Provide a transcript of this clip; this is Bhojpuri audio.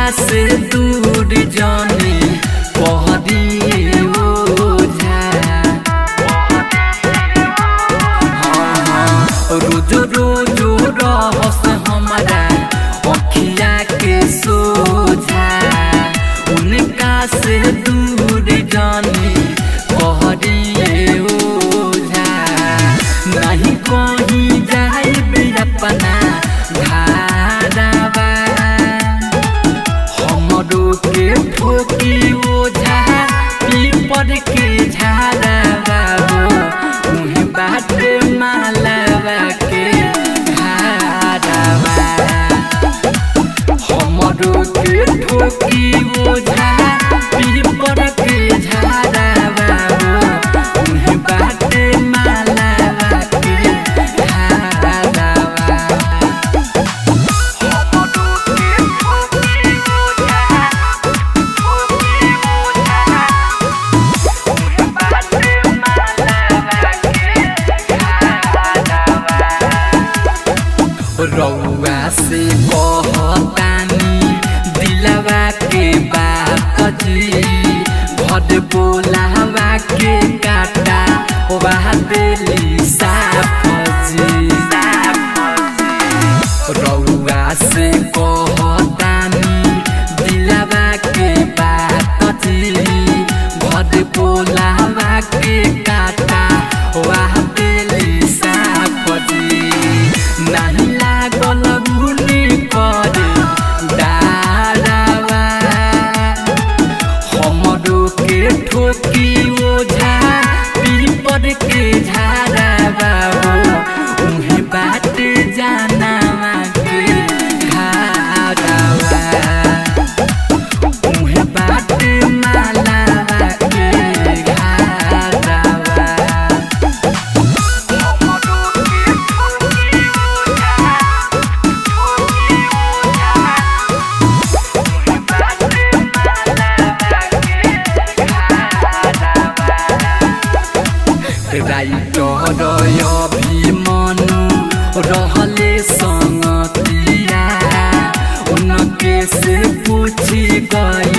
से दूर जाने पहरिए ओझा रोज रोज रहस हमारा अखिया के सोझा उनका से दूर जाने कहरिए ओझा नहीं कहीं जाए अपना घारावा हमरो के ठोकी ओझा पीपर के झाड़ा बाबू उहे बाट मालवा के घारावा हमरो के ठोकी ओझा पीपर के झाड़ा बाबू उहे बाट मालवा के घारावा रउआ से कहतानी दिलवा के बात जी भद बोलावा के काटा वाह दिली साफ जी रउआ से कहतानी दिलवा के बात जी भद बोलावा के काटा वाह दिली साफ जी नहीं लागल मुनि पर डारावा हमरो के ठोकी ओझा पीपर के झाड़ा बाबू उहे बाट जानावा के घारावा उहे बाट मालावा के घारावा राइटर अभिमनु रहले संगतिया उनके से पूछी गई